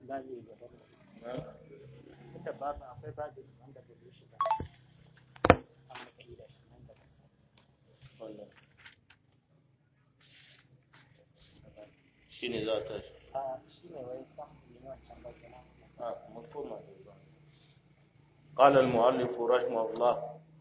babi daban tunda babu akwai babi wanda bai yi shi ba an maka yi da shi nan da shi ne za ta shi a shi ne wai san yi wancan ba kenan مفهوم قال المؤلف رحمه الله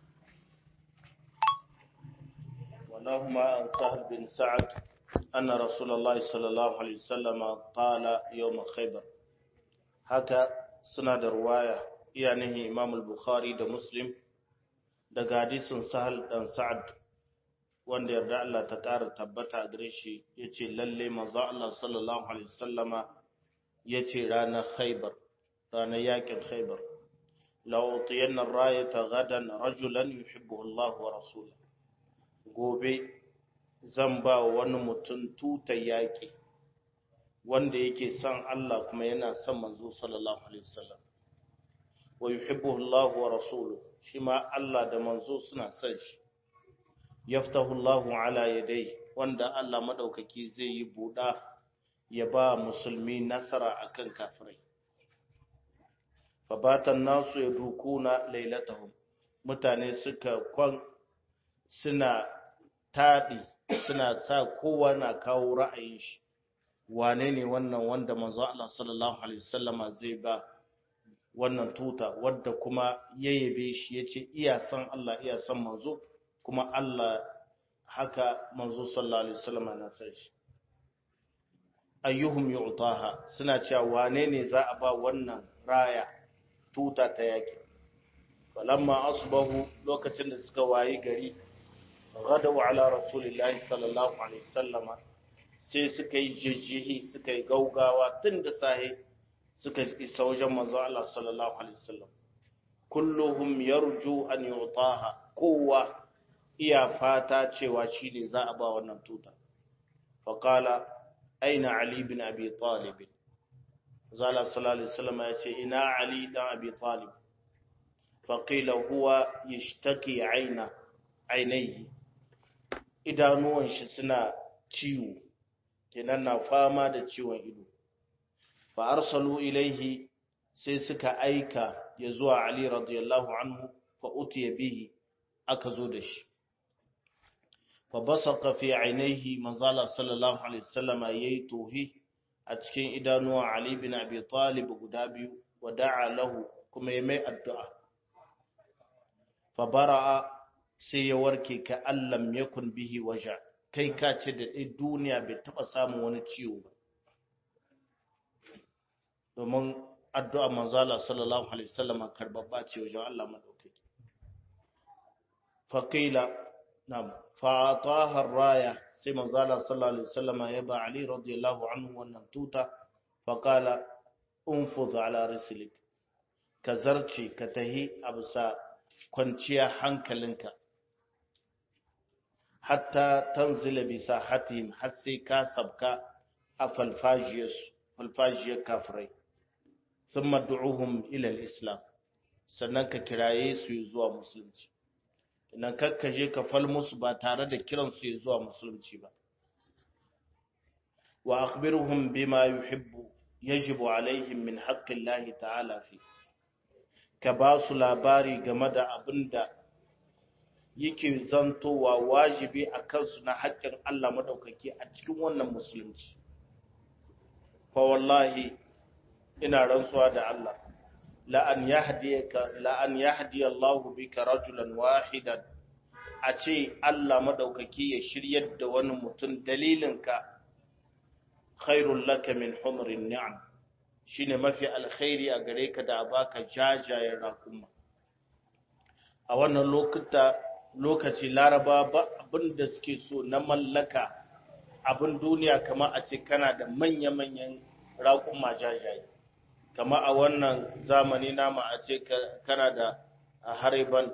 ولهما عن سهل بن سعد أن رسول الله صلى الله عليه وسلم قال يوم خيبر هكا سند رواية يعني إمام البخاري ده مسلم daga hadisin sahal dan sa'ad wanda yarda Allah ta ƙara tabbata a gare shi yace lalle manzo Allah sallallahu alaihi wasallama yace ranar Khaibar ranar yakin Khaibar la'utiyanna rayata gadan rajulan yuhibbu Allah wa rasuluhu gobe zan ba wani mutum tuta yaki wanda yake son Allah kuma yana son manzo sallallahu alaihi wasallam wa yuhibbu Allah wa rasuluhu shi ma Allah da manzo suna son shi yaftahu Allah ala yadai wanda Allah madaukaki zai yi buɗa ya ba musulmi nasara akan kafirai fabatan nasu ya dukuna lailatahum mutane suka kwan suna taɗi suna sa kowa na kawo ra'ayin shi wane ne wannan wanda manzo Allah sallallahu alaihi wasallama zai ba wannan tuta wadda kuma ya yabe shi yace iya san Allah iya san manzo kuma Allah haka manzo sallallahu alaihi wasallama na san shi ayyuhum yu'taha suna cewa wane ne za a ba wannan raya tuta ta yaki falamma asbahu lokacin da suka wayi gari gadaw ala rasulillahi sallallahu alaihi wasallama sai suka yi jijihi suka yi gaugawa tun da sahe suka isa wajen manzo Allah sallallahu alaihi wasallam kulluhum yarju an yu'taha kowa iya fata cewa shine za a ba wannan tuta faqala aina ali bin abi talib zala sallallahu alaihi wasallam ya ce ina ali dan abi talib faqila huwa yashtaki aina ainihi idanuwan shi suna ciwo kenan na fama da ciwon ido fa arsalu ilaihi sai suka aika ya zuwa ali radiyallahu anhu fa utiya bihi aka zo da shi fa basaqa fi ainihi manzala sallallahu alaihi wasallam yayi tohi a cikin idanuwa Ali bin Abi Talib guda biyu wa da'a lahu kuma ya mai addu'a. Fa bara'a sai ya warke ka allam yakun bihi waja, kai ka ce da ɗai duniya bai taɓa samun wani ciwo ba. Domin addu'a manzala sallallahu Alaihi wasallama karbabba ce wajen Allah maɗaukaki. Faƙila, na fa'atahar raya sai manzala sallallahu alaihi wasallama ya ba Ali radiyallahu anhu wannan tuta faqala unfuz ala rislik ka zarce ka tahi absa kwanciya hankalinka hatta tanzila bi sahatihim har sai ka sabka a falfajiyar falfajiyar kafirai thumma du'uhum ila al-islam sannan ka kiraye su zuwa musulunci idan kakka je ka fal musu ba tare da kiransu ya zuwa musulunci ba wa akhbiruhum bima yuhibbu yajibu alaihim min haqqillahi ta'ala fi ka ba su labari game da abinda yake zantowa wajibi a kansu na haƙƙin Allah madaukaki a cikin wannan musulunci fa wallahi ina rantsuwa da Allah la'an yahdiyaka la'an yahdi Allah bika rajulan wahidan a ce Allah madaukaki ya shiryar da wani mutum dalilinka khairul laka min humrin ni'am shine mafi alkhairi a gare ka da baka jajayen rakuma a wannan lokuta lokaci laraba ba abinda suke so na mallaka abin duniya kamar a ce kana da manya-manyan rakuma jajaye kama a wannan zamani nama a ce kana da hariban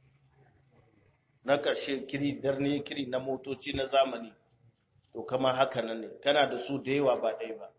na ƙarshe kiri darne kiri na motoci na zamani to kama haka nan ne kana da su da yawa ba ɗaya ba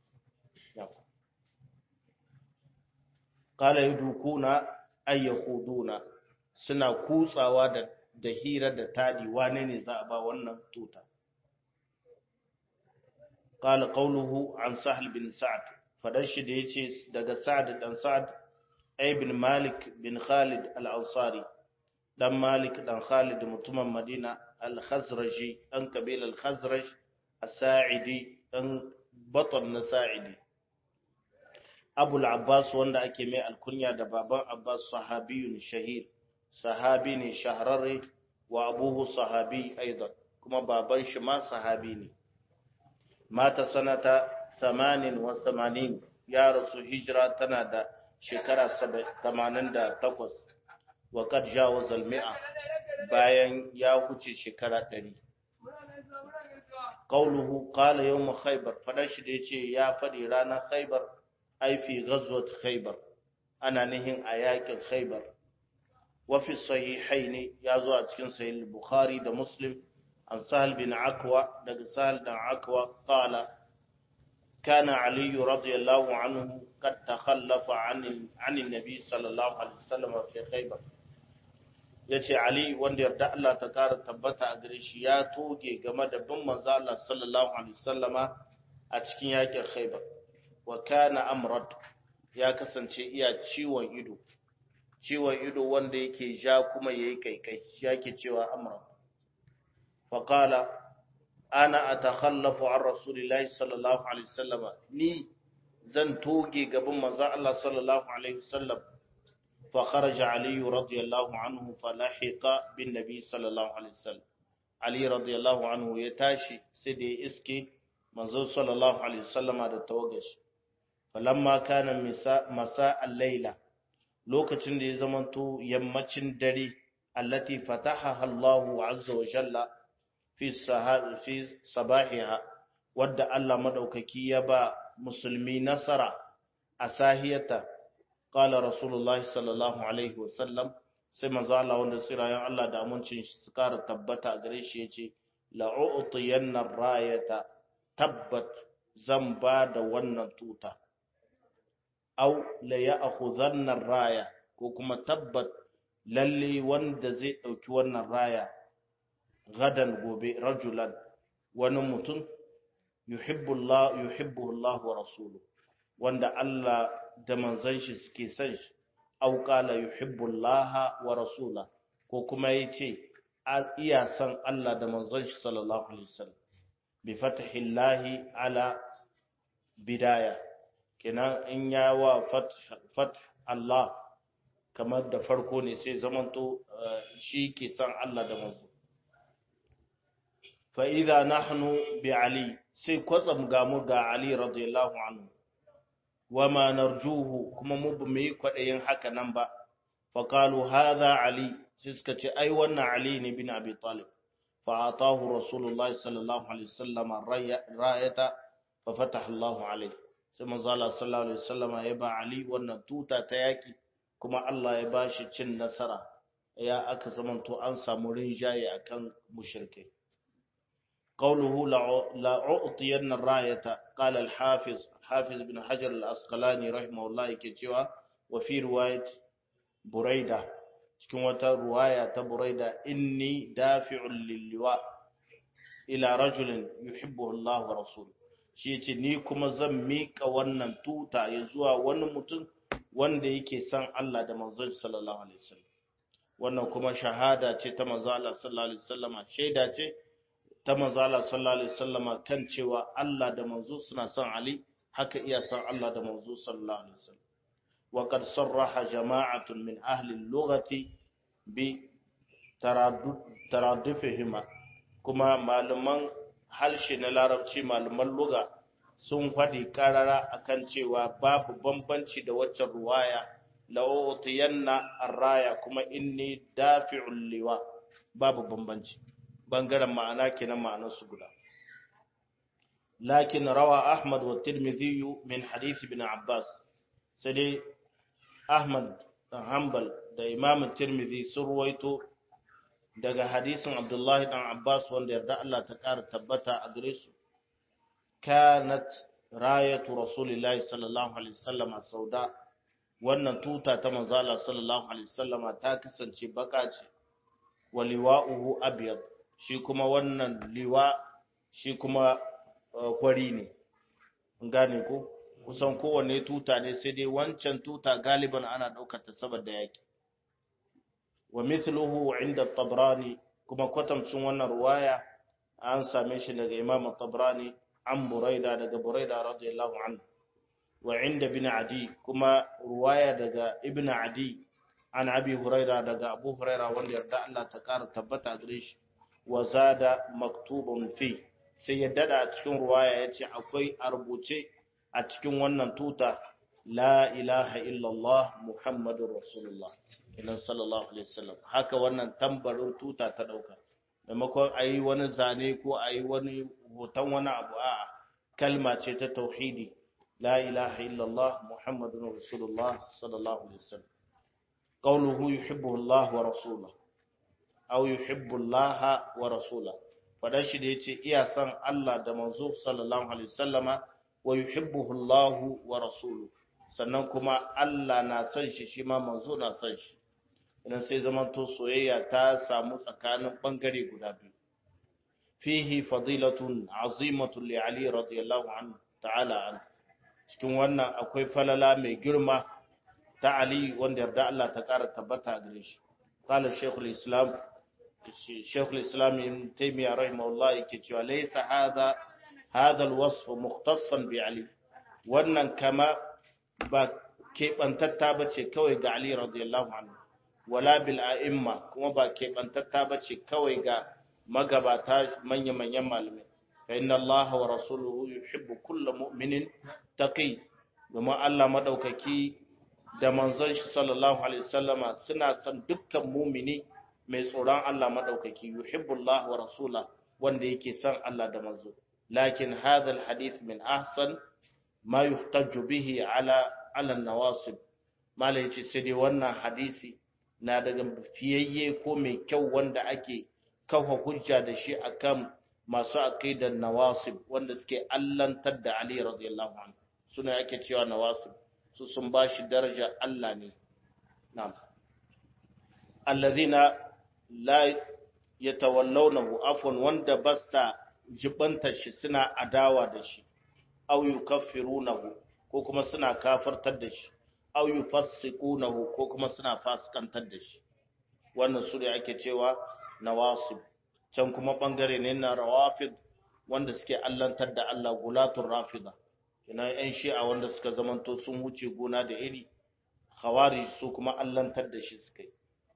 kala yi dukuna ayyahuduna suna kutsawa da da hira da tadi wane ne za a ba wannan tuta qala qawluhu an sahal bin sa'ad fadar shi da yace daga Sa'ad dan Sa'ad ibn Malik bin Khalid al-Ansari dan Malik dan Khalid mutumin Madina al-Khazraji dan kabilar Khazraj as-Sa'idi dan batan na Sa'idi Abu al-Abbas wanda ake mai alkunya da baban Abbas sahabiyun shahir sahabi ne shahararre wa abuhu sahabi aidan kuma baban shi ma sahabi ne mata sanata 88 ya rasu hijira tana da shekara 88 wa kad jawaza al-mi'a bayan ya huce shekara 100 qauluhu qala yawm khaybar fadan shi da yace ya fadi ranar khaybar ai fi ghazwat khaybar ana nihin a yakin khaybar wa fi sahihain ya zo a cikin sahih bukhari da muslim an sahal bin akwa daga sahal dan akwa qala كان علي رضي الله عنه قد تخلف عن عن النبي صلى الله عليه وسلم في خيبر yace Ali wanda yarda Allah ta kara tabbata a gare shi ya toge game da bin manzo Allah sallallahu alaihi wasallama a cikin yakin Khaibar wa kana amrad ya kasance iya ciwon ido ciwon ido wanda yake ja kuma yayi kaikai yake cewa amrad fa qala ana atakhallafu an rasulillahi sallallahu alaihi wasallama ni zan toge gaban manzo Allah sallallahu alaihi wasallam فخرج علي رضي الله عنه فلحق بالنبي صلى الله عليه وسلم علي رضي الله عنه يتاشي سيدي اسكي منزول صلى الله عليه وسلم da tawagashi falamma kana masa al-laila lokacin da ya zamanto yammacin dare allati fataha Allahu azza wa jalla fi fi sabahiha wadda Allah madaukaki ya ba musulmi nasara a sahiyata قال رسول الله صلى الله عليه وسلم sai manzo Allah wanda tsirayen Allah da amincin shi su kara tabbata a gare shi yace la u'tiyanna rayata tabbat zan ba da wannan tuta aw la ya'khudhanna raya ko kuma tabbat lalle wanda zai dauki wannan raya gadan gobe rajulan wani mutum yuhibbu Allah yuhibbu Allah wa rasuluhu wanda Allah da manzon shi suke son shi aw qala yuhibbullaha wa rasula ko kuma yace iya son Allah da manzon shi sallallahu alaihi wasallam bi fathillahi ala bidaya kenan in ya wa fath fath Allah kamar da farko ne sai zamanto shi ke son Allah da manzo fa idza nahnu bi ali sai kwatsam ga mu ga ali radiyallahu anhu wama narjuhu kuma mu ba mu yi kwaɗayin haka nan ba faƙalu haza ali sai suka ce ai wannan ali ne bin abi talib fa atahu rasulullahi sallallahu alaihi wasallam rayata fa fataha Allahu alaihi sai manzo Allah sallallahu alaihi wasallam ya ba ali wannan tuta ta yaki kuma Allah ya ba shi cin nasara ya aka zamanto an samu rinjaye akan mushrikai قوله لا أعطين الراية قال الحافظ حافظ بن حجر الأسقلاني رحمه الله كتوى وفي رواية بريدة cikin wata ruwaya ta buraida inni dafi'un lilliwa ila rajulin yuhibbu Allah wa rasul shi yace ni kuma zan mika wannan tuta ya zuwa wani mutum wanda yake son Allah da manzon sallallahu alaihi wasallam wannan kuma shahada ce ta manzo Allah sallallahu alaihi wasallama shaida ce ta manzo Allah sallallahu alaihi wasallama kan cewa Allah da manzo suna son Ali haka iya son Allah da manzo sallallahu alaihi wasallam wa qad sarraha jama'atun min ahli al-lughati bi taradufihima kuma malaman harshe na larabci malaman lugha sun faɗi karara akan cewa babu bambanci da waccan ruwaya la'utiyanna arraya kuma inni dafi'ul liwa babu bambanci bangaren ma'ana kenan ma'anar su guda lakin rawa ahmad wa tirmidhi min hadith ibn abbas sai dai ahmad dan hanbal da imam tirmidhi sun ruwaito daga hadisin abdullahi dan abbas wanda yarda Allah ta kara tabbata a gare su kanat rayatu rasulillahi sallallahu alaihi wasallam sauda wannan tuta ta manzo Allah sallallahu alaihi wasallam ta kasance baka ce wa liwa'uhu abyad shi kuma wannan liwa shi kuma kwari ne gane ko kusan kowanne tuta ne sai dai wancan tuta galiban ana ɗaukar ta saboda yaki wa mithluhu inda tabrani kuma kwatamcin wannan ruwaya an same shi daga imam tabrani an buraida daga buraida radiyallahu anhu wa inda bin adi kuma ruwaya daga ibn adi an abi huraira daga abu huraira wanda yarda Allah ta kara tabbata gare shi wa zada maktubun fi sai ya dada a cikin ruwaya yace akwai a rubuce a cikin wannan tuta la ilaha illallah muhammadur rasulullah inan sallallahu alaihi wasallam haka wannan tambarin tuta ta dauka maimakon ayi wani zane ko ayi wani hoton wani abu a kalma ce ta tauhidi la ilaha illallah muhammadur rasulullah sallallahu alaihi wasallam qawluhu yuhibbu Allah wa rasuluhu aw yuhibbu Allah wa rasuluhu fadan shi da yace iya san Allah da manzo sallallahu alaihi wasallama wa yuhibbuhu Allah wa rasuluhu sannan kuma Allah na san shi shi ma manzo na san shi idan sai zamanto soyayya ta samu tsakanin bangare guda biyu fihi fadilatun azimatun li ali radiyallahu anhu ta'ala an cikin wannan akwai falala mai girma ta ali wanda yarda Allah ta kara tabbata gare shi qala shaykhul islam shaykhul islam ibn taymiyyah rahimahullah yake cewa laysa hadha hadha alwasf mukhtassan bi ali wannan kama ba keɓantatta ba ce kawai ga Ali radiyallahu anhu wala bil a'imma kuma ba keɓantatta ba ce kawai ga magabata manya-manyan malamai fa inna Allah wa rasuluhu yuhibbu kulla mu'minin taqi domin Allah madaukaki da manzon shi sallallahu alaihi wasallama suna son dukkan mumini mai tsoron Allah madaukaki yuhibbu Allah wa rasula wanda yake son Allah da manzo lakin hadha al hadith min ahsan ma yuhtaju bihi ala ala nawasib mala yace sai dai wannan hadisi na daga fiyayye ko mai kyau wanda ake kafa hujja da shi akan masu aqidar nawasib wanda suke allantar da Ali radiyallahu anhu suna yake cewa nawasib su sun bashi daraja Allah ne na'am alladhina la yatawallawnahu afwan wanda basa jibanta shi suna adawa da shi aw yukaffirunahu ko kuma suna kafartar da shi aw yufassiqunahu ko kuma suna fasikantar da shi wannan su ne ake cewa nawasib can kuma bangare ne na rawafid wanda suke allantar da Allah gulatul rafida ina yan shi'a wanda suka zamanto sun wuce gona da iri khawarij su kuma allantar da shi suka yi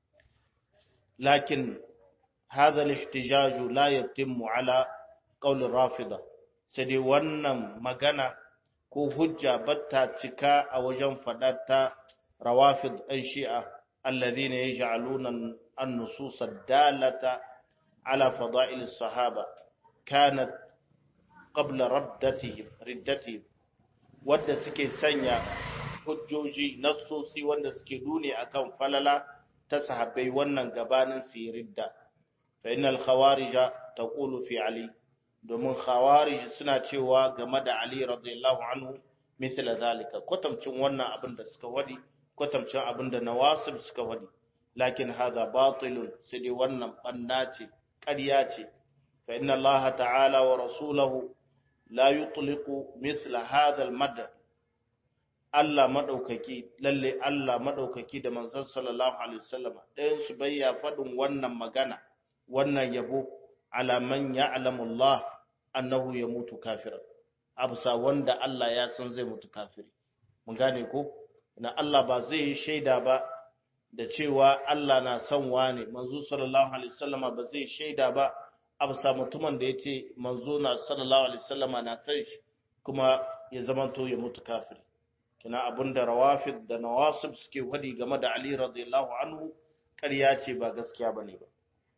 lakin hadha al-ihtijaj la yatimmu ala qawl rafida sai dai wannan magana ko hujja batta cika a wajen ta rawafid ɗan shi'a alladhina yaj'aluna an-nusus ad-dalata ala fada'il as-sahaba kanat qabla raddatihim riddatihim wanda suke sanya hujjoji nassosi wanda suke dune akan falala ta sahabbai wannan gabanin su ridda fa innal khawarija taqulu fi ali domin khawarij suna cewa game da Ali radiyallahu anhu misala zalika kwatamcin wannan abin da suka wadi kwatamcin abin da nawasib suka wadi lakin hadha batilun sai dai wannan banna ce ƙarya ce fa inna Allah ta'ala wa rasulahu la yutliqu misla hadha al-mad Allah madaukaki lalle Allah madaukaki da manzon sallallahu alaihi wasallam ɗayan su bayya fadin wannan magana wannan yabo ala man ya'lamu Allah annahu yamutu kafiran absa wanda Allah ya san zai mutu kafiri mun gane ko na Allah ba zai yi shaida ba da cewa Allah na son wane manzo sallallahu alaihi wasallama ba zai shaida ba absa mutumin da yace manzo na sallallahu alaihi wasallama na san shi kuma ya zamanto ya mutu kafiri kina abinda rawafid da nawasib suke wadi game da Ali radiyallahu anhu ƙarya ce ba gaskiya bane ba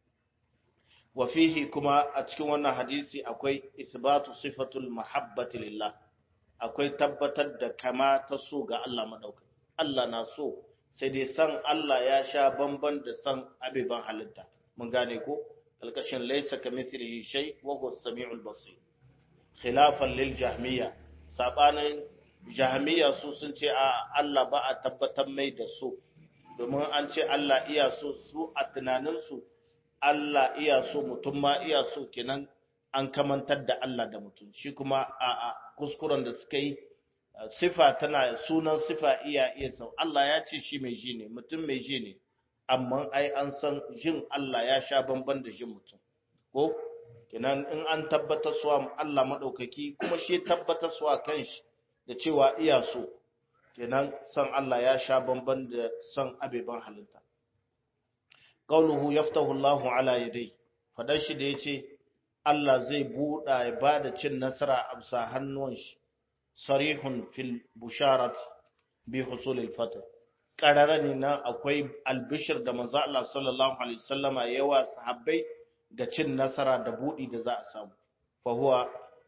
wa fihi kuma a cikin wannan hadisi akwai isbatu sifatul mahabbati lillah akwai tabbatar da kama ta so ga Allah madaukai Allah na so sai dai san Allah ya sha bamban da san abiban halitta mun gane ko kalkashin laysa kamithlihi shay wa huwa as-sami'ul basir khilafan lil jahmiya sabanin jahmiya su sun ce a Allah ba a tabbatar mai da so domin an ce Allah iya so su a tunaninsu Allah iya so mutum ma iya so kenan an kamantar da Allah da mutum shi kuma a, a kuskuren da suka yi sifa tana sunan sifa iya iya sau Allah ya ce shi mai ji ne mutum mai ji ne amma ai an san jin Allah ya sha bamban da jin mutum ko kenan in an tabbatar suwa Allah madaukaki kuma shi tabbatar suwa kanshi da cewa iya so kenan san Allah ya sha bamban da san abeban halitta qauluhu yaftahu Allahu ala yadai fadar shi da yace Allah zai buɗa ya bada cin nasara a bisa hannuwan shi sarihun fil busharat bi husul al fath qarara ne na akwai albishir da manzo Allah sallallahu alaihi wasallama yawa sahabbai ga cin nasara da budi da za a samu fa huwa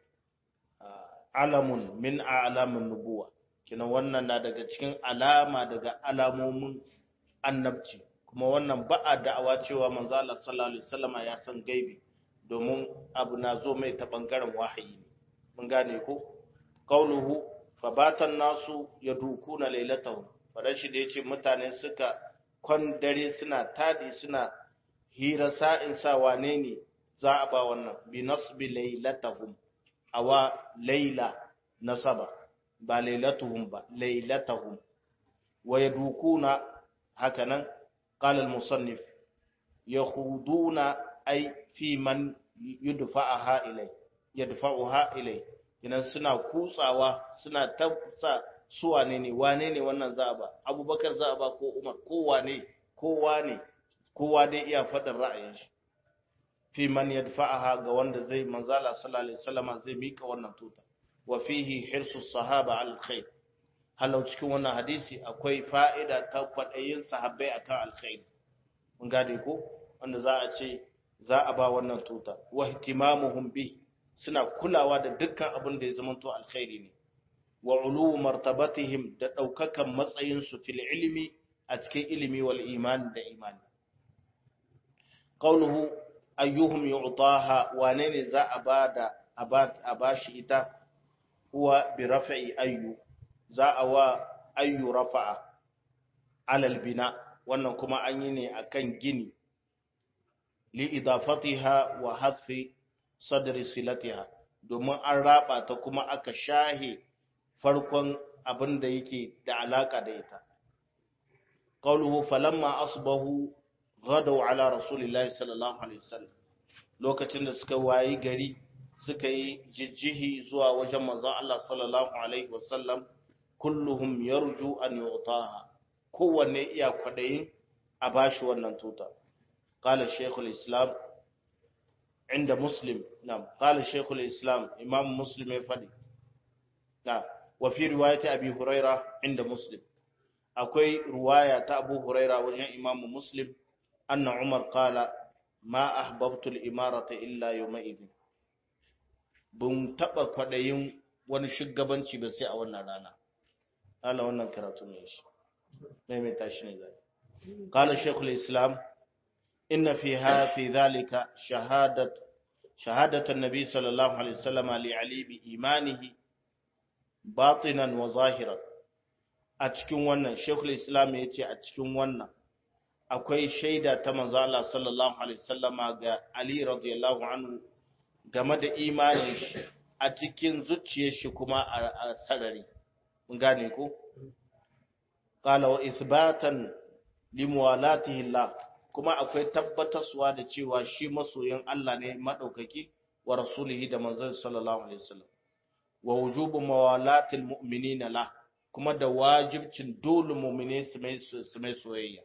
alamun min a'lamin nubuwa kina wannan na daga cikin alama daga alamomin annabci kuma wannan ba'a da'awa cewa manzo Allah sallallahu alaihi wasallama ya san gaibi domin abu na zo mai ta bangaren wahayi mun gane ko qauluhu fabatan nasu yadukuna lailatahu farashi da yace mutane suka kwan dare suna tadi suna hira sa'in sa wane ne za a ba wannan bi nasbi lailatahum awa laila nasaba ba lailatuhum ba lailatahum wa yadukuna hakanan qala al-musannif yakhuduna ay fi man yudfa'aha ilay yadfa'uha ilay idan suna kutsawa suna tafsa su wane ne wane ne wannan za a ba abubakar za a ba ko umar ko wane kowa ne kowa dai iya faɗin ra'ayin shi fi man yadfa'aha ga wanda zai manzala sallallahu alaihi wasallama zai mika wannan tuta wa fihi hirsu sahaba al khair halau cikin wannan hadisi akwai fa'ida ta kwadayin sahabbai akan alkhair mun gade ko wanda za a ce za a ba wannan tuta wa ihtimamuhum bi suna kulawa da dukkan abin da ya zamanto alkhairi ne wa ulu martabatihim da daukakan matsayin su fil ilmi a cikin ilimi wal iman da imani qawluhu ayyuhum yu'taha wane ne za a bada a bashi ita huwa bi raf'i ayyu za a wa ayyu rafa'a alal bina wannan kuma an yi ne akan gini li idafatiha wa hadfi sadri silatiha domin an raba ta kuma aka shahe farkon abin da yake da alaka da ita qawluhu falamma asbahu ghadaw ala rasulillahi sallallahu alaihi wasallam lokacin da suka wayi gari suka yi jijjihi zuwa wajen manzon Allah sallallahu alaihi wasallam kulluhum yarju an yu'taha kowanne iya kwadayin a bashi wannan tuta qala shaykhul islam inda muslim na'am qala shaykhul islam imam muslim ya fadi na wa fi riwayati abi huraira inda muslim akwai riwaya ta abu huraira wajen imam muslim anna umar qala ma ahbabtu al-imarata illa yawma idin bun taba kwadayin wani shugabanci ba sai a wannan rana Allah wannan karatu ne shi mai mai tashi ne zai qala shaykhul islam inna fiha fi dhalika shahadat shahadat an-nabi sallallahu alaihi wasallam li ali bi imanihi batinan wa zahiran a cikin wannan shaykhul islam yace a cikin wannan akwai shaida ta manzo Allah sallallahu alaihi wasallama ga Ali radiyallahu anhu game da imanin shi a cikin zuciyar shi kuma a sarari mun gane ko qala wa ithbatan limuwalatihi Allah kuma akwai tabbatarwa da cewa shi masoyin Allah ne madaukaki wa rasulihi da manzon sallallahu alaihi wasallam wa wujubu mawalatil mu'minina la kuma da wajibcin dole mu'mine su mai soyayya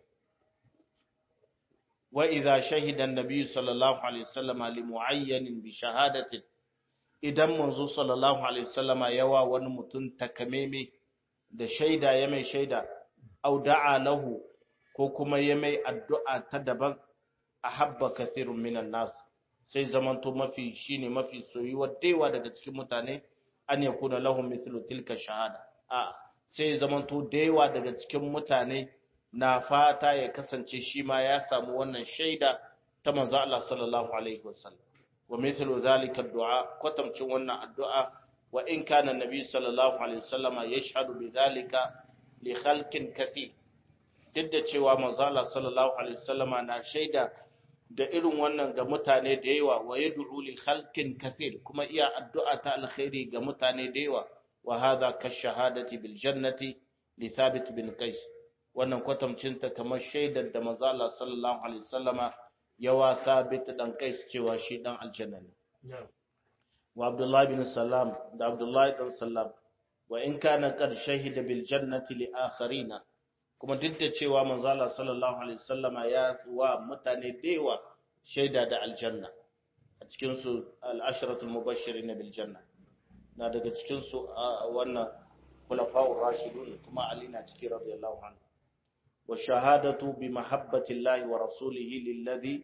وإذا شهد النبي صلى الله عليه وسلم لمعين بشهادة idan manzo sallallahu alaihi wasallama yawa wani mutum takameme da shaida ya mai shaida au da'a lahu ko kuma ya mai addu'a ta daban ahabba kathirun minan nas sai zamanto mafi shine mafi soyuwa daiwa daga cikin mutane an yakuna lahum mithlu tilka shahada a sai zamanto daiwa daga cikin mutane na fata ya kasance shi ma ya samu wannan shaida ta manzo Allah sallallahu alaihi wasallam wa mithlu zalika du'a kwatamcin wannan addu'a wa in kana nabi sallallahu alaihi wasallam yashhadu bi zalika li khalqin kathir duk da cewa manzo Allah sallallahu alaihi wasallama na shaida da irin wannan ga mutane da yawa wa yad'u li khalqin kathir kuma iya addu'a ta alkhairi ga mutane da yawa wa hadha ka shahadati bil jannati li thabit bin qais wannan kwatamcin ta kamar shaidar da manzo Allah sallallahu alaihi wasallama yawa thabit dan qais cewa shi dan aljanna ne wa abdullahi bin salam da abdullahi dan salam wa in kana qad shahida bil jannati li akharina kuma duk da cewa manzo Allah sallallahu alaihi wasallama ya wa mutane dewa shaida da aljanna a cikin su al-ashratul mubashirin bil janna na daga cikin su wannan khulafa'ur rashidun kuma Ali na cikin radiyallahu anhu wa shahadatu bi mahabbati Allah wa rasulihi lilladhi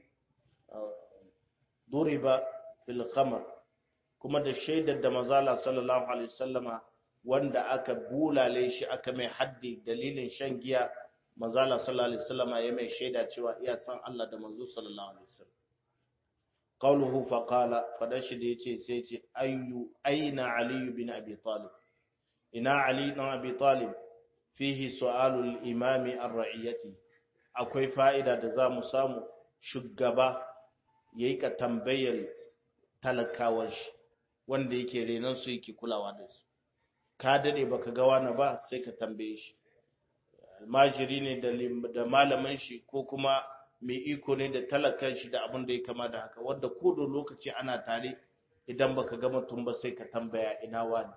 duriba fil khamr kuma da shaidar da manzo Allah sallallahu alaihi wasallama wanda aka bulale shi aka mai haddi dalilin shan giya manzo Allah sallallahu alaihi wasallam ya mai shaida cewa iya san Allah da manzo sallallahu alaihi wasallam qawluhu fa qala fadan shi da yace sai yace ayu aina ali bin abi talib ina ali bin abi talib fihi su'alu al-imami ar-ra'iyati akwai fa'ida da za mu samu shugaba yayi ka tambayar talakawar shi wanda yake renon su yake kulawa da su ka dade baka ga wani ba sai ka tambaye shi almajiri ne da malamin shi ko kuma mai iko ne da talakan shi da abin da ya kama da haka wanda ko da lokaci ana tare idan baka ga mutum ba sai ka tambaya ina wani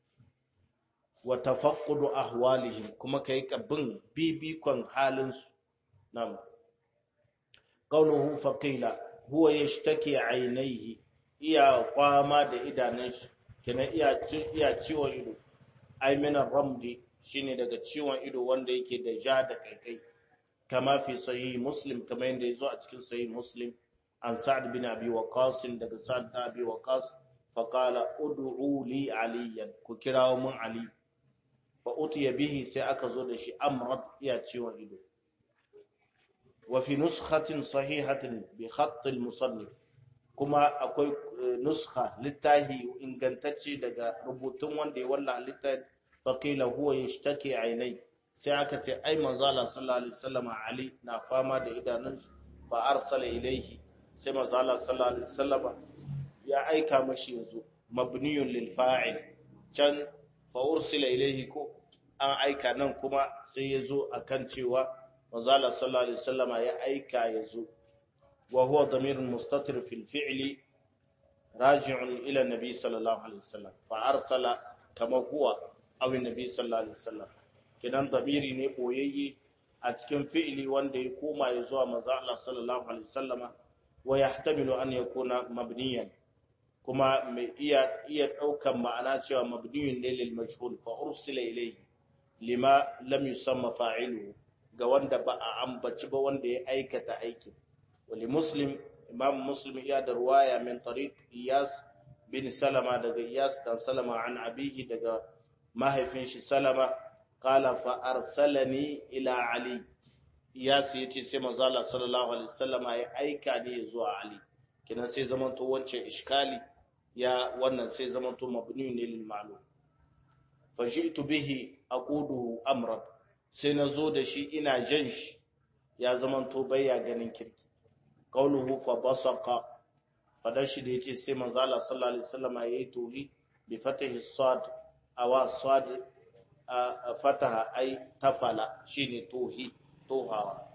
wa tafaqqudu ahwalihim kuma kai ka bin bibikon halin su nam qawluhu faqila huwa yashtaki aynayhi iya kwama da idanun shi kenan iya iya ciwon ido aiminan ramdi shine daga ciwon ido wanda yake da ja da kaikai kama fi sahih muslim kamar yadda yazo a cikin sahih muslim an sa'ad bin abi waqas daga sa'ad bin abi waqas fa qala ud'u li aliyan ku kirawo mun ali fa utiya bihi sai aka zo da shi amrad iya ciwon ido wa fi nuskhatin sahihatin bi khatt al musannif kuma akwai nuskha littahi ingantacce daga rubutun wanda ya walla littahi faƙila huwa ya shtake ainai sai aka ce ai manzala sallallahu alaihi wasallam ali na fama da idanun fa arsala ilaihi sai manzala sallallahu alaihi wasallam ya aika mashi yazo mabniyun lil fa'il can fa ursila ilaihi ko an aika nan kuma sai yazo akan cewa manzala sallallahu alaihi wasallam ya aika yazo wa huwa damirun mustatir fil fi'li raji'un ila nabi sallallahu alaihi wasallam fa arsala kama huwa awin nabi sallallahu alaihi wasallam kidan dabiri ne boyayye a cikin fi'ili wanda ya koma ya zuwa manzo Allah sallallahu alaihi wasallam wa yahtamilu an yakuna mabniyan kuma mai iya iya daukan ma'ana cewa mabniyun ne lil majhul fa ursila ilayhi lima lam yusamma fa'iluhu ga wanda ba a ambaci ba wanda ya aikata aikin wali muslim imam muslim iya da ruwaya min tariq iyas bin salama daga iyas dan salama an abihi daga mahaifin shi salama qala fa arsalani ila ali iyas yace sai manzo Allah sallallahu alaihi wasallama ya aika ne zuwa ali kinan sai zaman to wancan iskali ya wannan sai zaman to mabni ne lil ma'lum fa ji'tu bihi aquduhu amran sai nazo da shi ina jan shi ya zaman to bayya ganin kirki qauluhu fa basaqa fadar shi da yace sai manzo Allah sallallahu alaihi wasallama yayi tohi bi fatahi sad awa sad fataha ai tafala shine tohi tohawa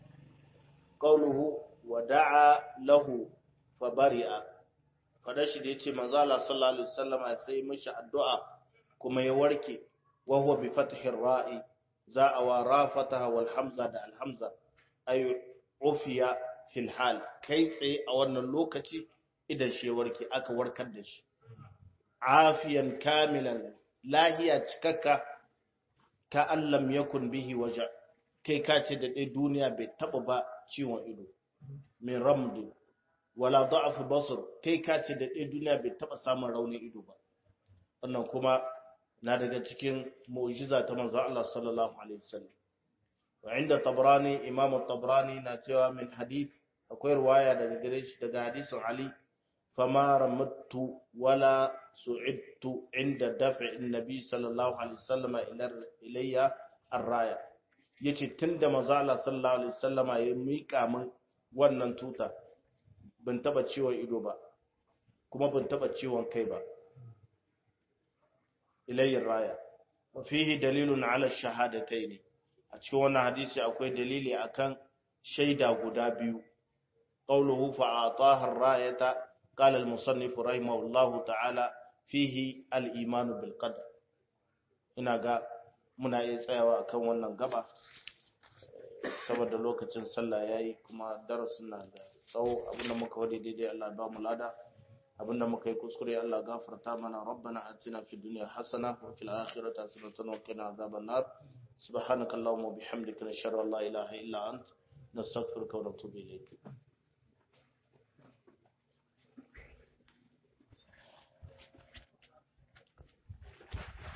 qauluhu wa da'a lahu fa bari'a fadar shi da yace manzo Allah sallallahu alaihi wasallama sai mishi addu'a kuma ya warke wa huwa bi fathi ra'i za a wa ra fataha wal hamza da al hamza ay ufiya fil hal kai tsaye a wannan lokaci idan shi warke aka warkar da shi afiyan kamilan lahiya cikakka ka allam yakun bihi waja kai ka ce da dai duniya bai taba ba ciwon ido min ramd wala da'af basar kai ka ce da dai duniya bai taba samun raunin ido ba wannan kuma na daga cikin mu'jiza ta manzo Allah sallallahu alaihi wasallam wa inda tabrani imam tabrani na cewa min hadith akwai riwaya daga gare shi daga hadisin ali fama ramattu wala su'idtu inda daf'i annabi sallallahu alaihi wasallam ilayya ar-raya yace tunda manzo Allah sallallahu alaihi wasallam ya mika min wannan tuta ban taba ciwon ido ba kuma ban taba ciwon kai ba ilayhi raya wa fihi dalilun ala shahadatayn a cikin wannan hadisi akwai dalili akan shaida guda biyu qawluhu fa ataha ar-rayata qala al-musannif rahimahullahu ta'ala fihi al-iman bil qadar ina ga muna iya tsayawa akan wannan gaba saboda lokacin sallah yayi kuma darasin na da tsawo abinda muka wadi daidai Allah ya ba mu lada abinda muka yi kuskure Allah gafarta mana rabbana atina fid dunya hasana wa fil akhirati hasanatan wa qina adhaban nar subhanaka allahumma wa bihamdika nashhadu an la ilaha illa ant nastaghfiruka wa natubu ilayk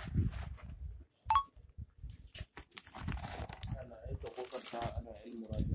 ana aika kokarta ana ilmu